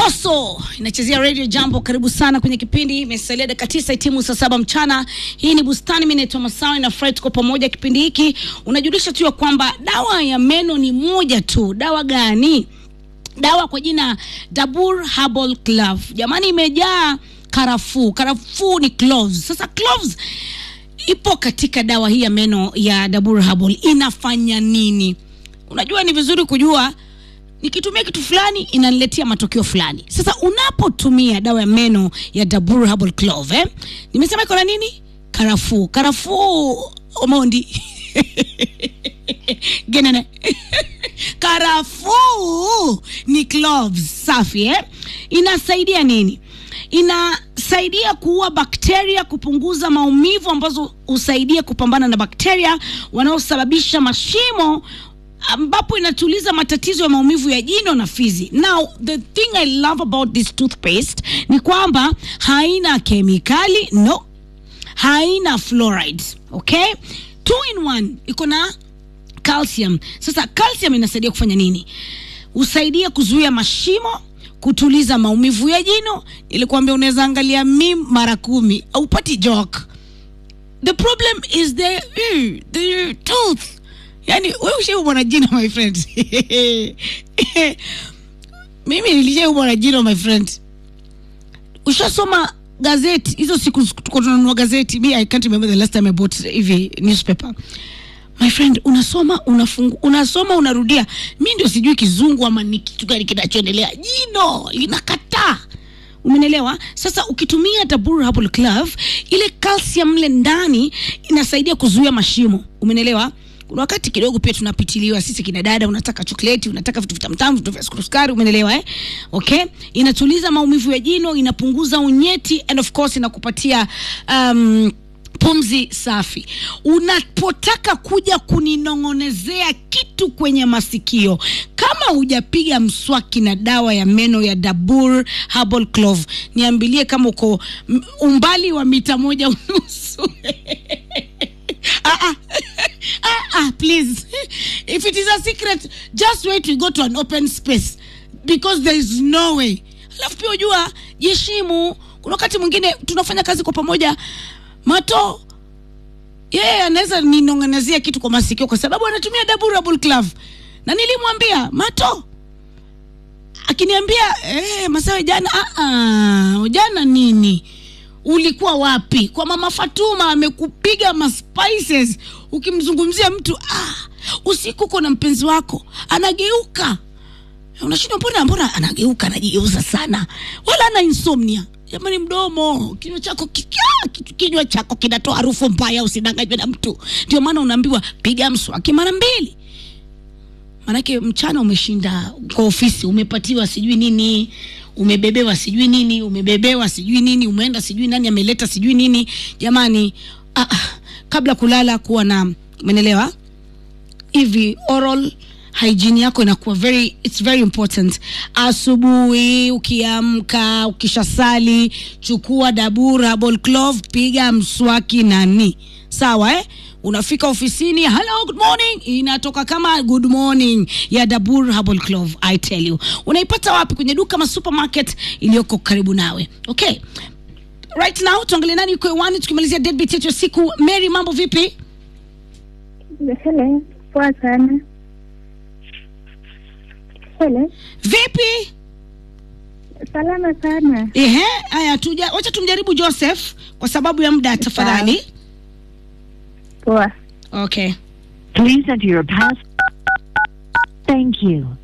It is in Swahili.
Mbosso inachezea Radio Jambo. Karibu sana kwenye kipindi, imesalia dakika tisa itimu saa saba mchana. Hii ni Bustani, mimi naitwa Masawi na Fred, tuko pamoja. Kipindi hiki unajulisha tu ya kwamba dawa ya meno ni moja tu. Dawa gani? Dawa kwa jina Dabur Herbal Clove. Jamani, imejaa karafuu. Karafuu ni cloves. Sasa cloves ipo katika dawa hii ya meno ya Dabur Herbal. Inafanya nini? Unajua, ni vizuri kujua nikitumia kitu fulani inaniletea matokeo fulani. Sasa unapotumia dawa ya meno ya Dabur Herbal Clove, eh, nimesema iko na nini? Karafuu. Karafuu Omondi genene karafuu ni cloves safi eh? Inasaidia nini? Inasaidia kuua bakteria, kupunguza maumivu ambazo husaidia kupambana na bakteria wanaosababisha mashimo ambapo inatuliza matatizo ya maumivu ya jino na fizi. Now the thing I love about this toothpaste ni kwamba haina kemikali, no, haina fluoride, okay? Two in one, iko na calcium. Sasa calcium inasaidia kufanya nini? Husaidia kuzuia mashimo, kutuliza maumivu ya jino. Nilikuambia unaweza angalia mim mara kumi haupati joke. The problem is the, mm, the tooth yani wewe ushaumwa na jino my friend mimi nilishaumwa na jino my friend ushasoma gazeti hizo siku tuko tunanunua gazeti mi i can't remember the last time i bought hivi newspaper my friend unasoma unafungu, unasoma unarudia mi ndio sijui kizungu ama ni kitu gani kinachoendelea jino linakataa umenelewa sasa ukitumia Dabur Herbal Clove ile calcium mle ndani inasaidia kuzuia mashimo umenelewa kuna wakati kidogo pia tunapitiliwa sisi kina dada, unataka chokleti, unataka vitu vitamtamu, vitu vya sukari, umenelewa eh? Okay, inatuliza maumivu ya jino, inapunguza unyeti and of course inakupatia um, pumzi safi. Unapotaka kuja kuninong'onezea kitu kwenye masikio, kama hujapiga mswaki na dawa ya meno ya Dabur Herbal Clove, niambilie kama uko umbali wa mita moja unusu ah, ah. ah, ah, please if it is a secret just wait we go to an open space because there is no way alafu pia ujua jiheshimu kuna wakati mwingine tunafanya kazi kwa pamoja mato yeye yeah, anaweza ninong'anezia kitu kwa masikio kwa sababu anatumia Dabur Clove na nilimwambia mato akiniambia eh, masawe jana ah, ah, jana nini ulikuwa wapi kwa mama Fatuma amekupiga maspices ukimzungumzia mtu ah, usiku uko na mpenzi wako anageuka unashindwa mbona mbona anageuka anajigeuza sana wala ana insomnia jamani mdomo kinywa chako kinywa chako kinatoa harufu mbaya usidanganywe na mtu ndio maana unaambiwa piga mswaki mara mbili manake mchana umeshinda kwa ofisi umepatiwa sijui nini umebebewa sijui nini umebebewa sijui nini umeenda sijui nani ameleta sijui nini jamani ah, ah, kabla kulala kuwa na umenelewa hivi oral hygiene yako inakuwa very it's very important asubuhi ukiamka ukishasali chukua Dabur Herbal Clove piga mswaki nani sawa eh unafika ofisini hello good morning inatoka kama good morning ya Dabur Herbal Clove I tell you unaipata wapi kwenye duka ma supermarket iliyoko karibu nawe okay right now tuangalie nani yuko hewani tukimalizia deadbeat yetu ya siku Mary mambo vipi Hello, poa sana. Hello, vipi salama sana. ehe haya tuja wacha tumjaribu Joseph kwa sababu ya muda tafadhali Poa. okay Please enter your pass. Thank you.